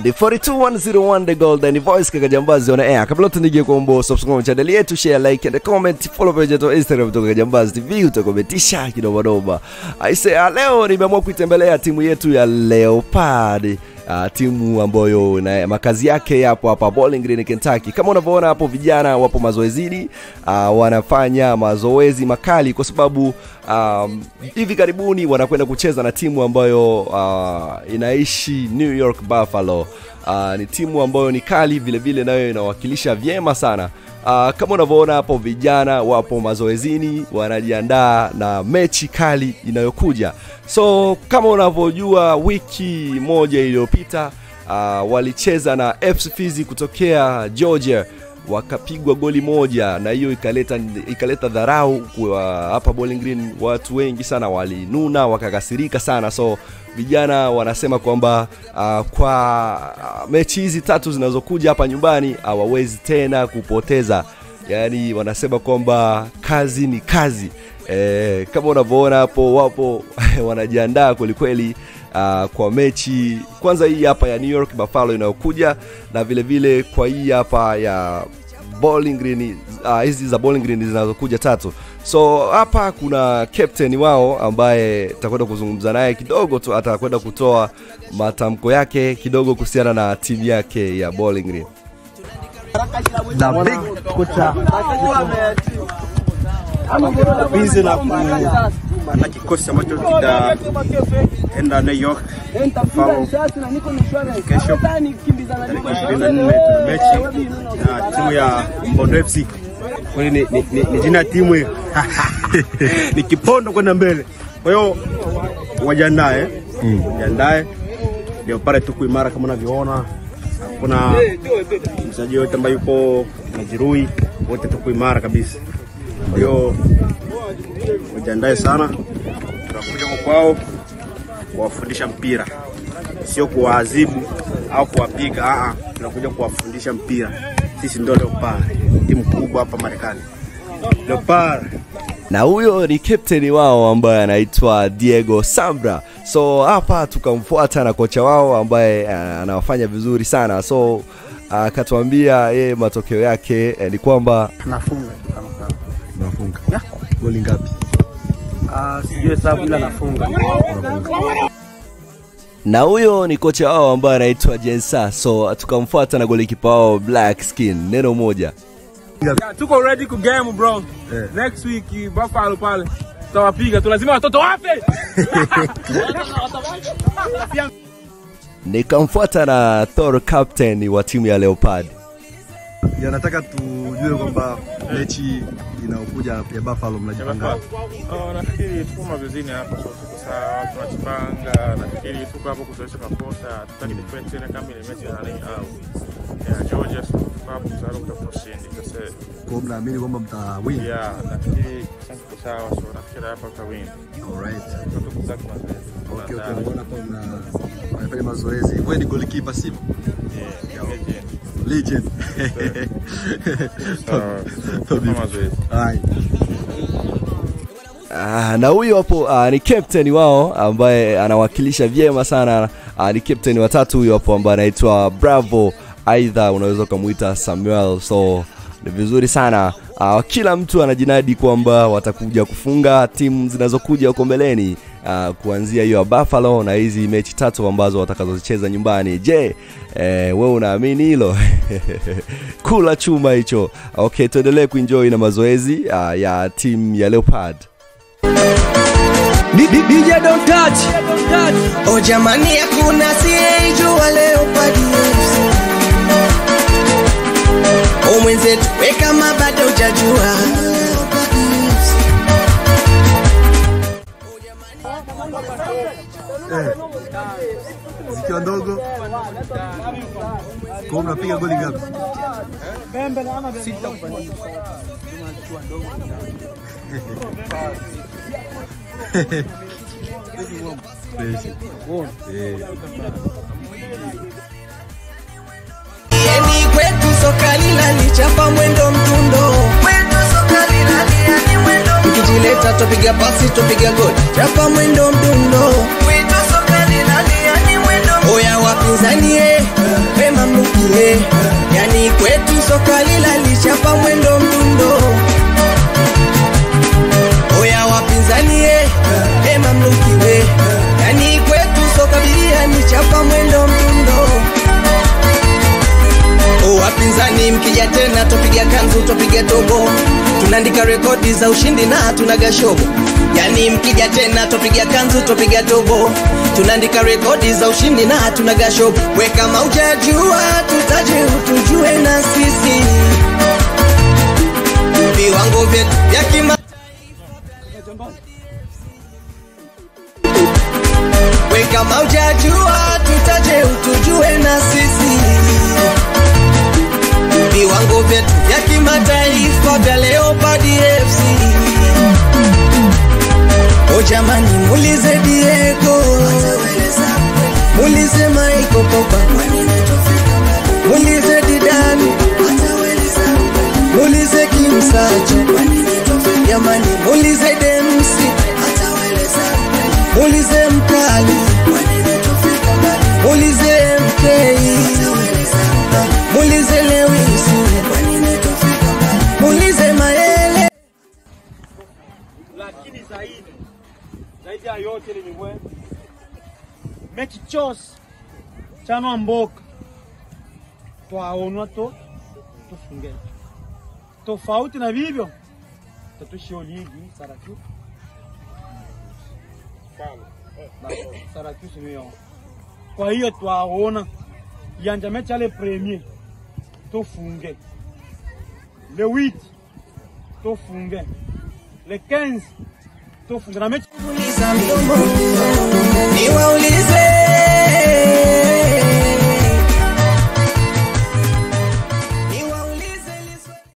the 42101 the golden voice kaka jambazi on air kabla tunige kuombo subscribe channel yetu share like and comment follow page yetu instagram kutoka jambazi tv utakometisha kidogodogo aise ah, leo nimeamua kuitembelea timu yetu ya leopard Uh, timu ambayo na makazi yake yapo hapa Bowling Green Kentucky. Kama unavyoona hapo, vijana wapo mazoezini, uh, wanafanya mazoezi makali kwa sababu um, hivi karibuni wanakwenda kucheza na timu ambayo uh, inaishi New York Buffalo. Uh, ni timu ambayo ni kali vile vile, nayo inawakilisha vyema sana. Uh, kama unavyoona hapo, vijana wapo mazoezini, wanajiandaa na mechi kali inayokuja. So kama unavyojua, wiki moja iliyopita uh, walicheza na FC Fizi kutokea Georgia wakapigwa goli moja na hiyo ikaleta ikaleta dharau kwa hapa Bowling Green. Watu wengi sana walinuna wakakasirika sana, so vijana wanasema kwamba uh, kwa uh, mechi hizi tatu zinazokuja hapa nyumbani hawawezi tena kupoteza, yaani wanasema kwamba kazi ni kazi. E, kama unavyoona hapo wapo wanajiandaa kwelikweli uh, kwa mechi kwanza hii hapa ya New York Buffalo inayokuja na vile vile kwa hii hapa ya Bowling Green uh, hizi za Bowling Green zinazokuja tatu. So hapa kuna captain wao ambaye takwenda kuzungumza naye kidogo tu, atakwenda kutoa matamko yake kidogo kuhusiana na timu yake ya Bowling Green. na big kocha bizi na, ku, na kikosi ambacho kitaenda New York Buffalo kesho tarehe ishirini na nne tuna mechi na timu ya Mbondo FC. Kweli ni, ni, ni, ni jina ya timu hiyo ni kipondo kwenda mbele. Kwa hiyo wajiandae, wajiandae ndio pale tuko imara kama unavyoona. Hakuna mchezaji yote ambaye yuko majeruhi, wote tuko imara kabisa. Kwa hiyo wajiandae sana, tunakuja kwa kwao kuwafundisha mpira, sio kuwaadhibu au kuwapiga. Aa, tunakuja kuwafundisha mpira. Sisi ndio Leopard, timu kubwa hapa Marekani. Leopard na huyo ni captain wao ambaye anaitwa Diego Sambra. So hapa tukamfuata na kocha wao ambaye uh, anawafanya vizuri sana, so akatuambia yeye matokeo yake eh, ni kwamba nafunga kama kawa. nafunga goli ngapi? Ah, sijui hesabu ila nafunga. na huyo ni kocha wao ambaye anaitwa Jensa. So tukamfuata na golikipa wao Black Skin, neno moja Yeah, tuko ready ku game bro. Next week eh, Buffalo pale tutawapiga tu, lazima watoto wafe. nikamfuata na Thor captain wa timu ya Leopard. ya nataka tujue kwamba mechi inayokuja ya Buffalo mnajipanga Oh, nafikiri tuko mazoezini hapa, so tuko sawa, tunajipanga. Nafikiri tuko hapo kuzoesha makosa, tutaki defend tena kama ile mechi ya nani au ya Georgia, so tuko hapo kuzaro kutafuta ushindi. Sasa kwa mnaamini kwamba mtawin yeah, nafikiri sasa tuko sawa, so nafikiri hapa tutawin. alright Tuko kuzaki mazoezi. okay okay naona kwa mna wanafanya mazoezi wewe ni goalkeeper sivyo Yeah, legend. legend Sawa, so tuko mazoezi. Hai. Ah, na huyo hapo ah, ni captain wao ambaye anawakilisha vyema sana ah, ni captain watatu huyo hapo ambaye anaitwa Bravo, aidha unaweza ukamwita Samuel. So ni vizuri sana ah, kila mtu anajinadi kwamba watakuja kufunga timu zinazokuja huko mbeleni ah, kuanzia hiyo ya Buffalo na hizi mechi tatu ambazo watakazozicheza nyumbani. Je, eh, wewe unaamini hilo? Kula chuma hicho. Okay, tuendelee kuenjoy na mazoezi ah, ya timu ya Leopard. DJ don't touch. Oh jamani hakuna siyejua Leopard FC. Oh mwenzetu we kama bado hujajua zikiwa ndogo kwa mnapiga goli ngapi Yeni kwetu soka linalichapa mwendo mtundo Tukijileta tupiga pasi tupiga goli chapa mwendo mdundo oya wapinzanie pema mnukie yani kwetu soka lila lichapa mwendo mdundo oya wapinzanie pema mnukiwe yani kwetu soka bilia ni chapa mwendo mdundo O wapinzani mkija tena topiga kanzu topiga tobo tunaandika rekodi za ushindi na tunaga shobo yani mkija tena topiga kanzu topiga tobo tunaandika rekodi za ushindi na tunaga shobo we kama ujajua tutaje utujue na sisi viwango vyetu vya kima we kama ujajua tutaje utujue na sisi viwango vyetu vya kimataifa vya Leopard FC. O jamani, mulize Diego, mulize Michael Pogba, mulize Didani, mulize Kimsacho, jamani, mulize Demsi, mulize Mkali, mulize MK, mulize Lewis, mulize Maele. lakini zaidi zaidi ya yote lilimwe mechi chose chanwa mboka twaonwa to tufunge tofauti na vivyo tatushio ligi Sarakiu Sarakiu simiyo kwa hiyo twaona yanja mechi ale premier tufunge le 8 tufunge le 15 tufunge na mechi niwaulize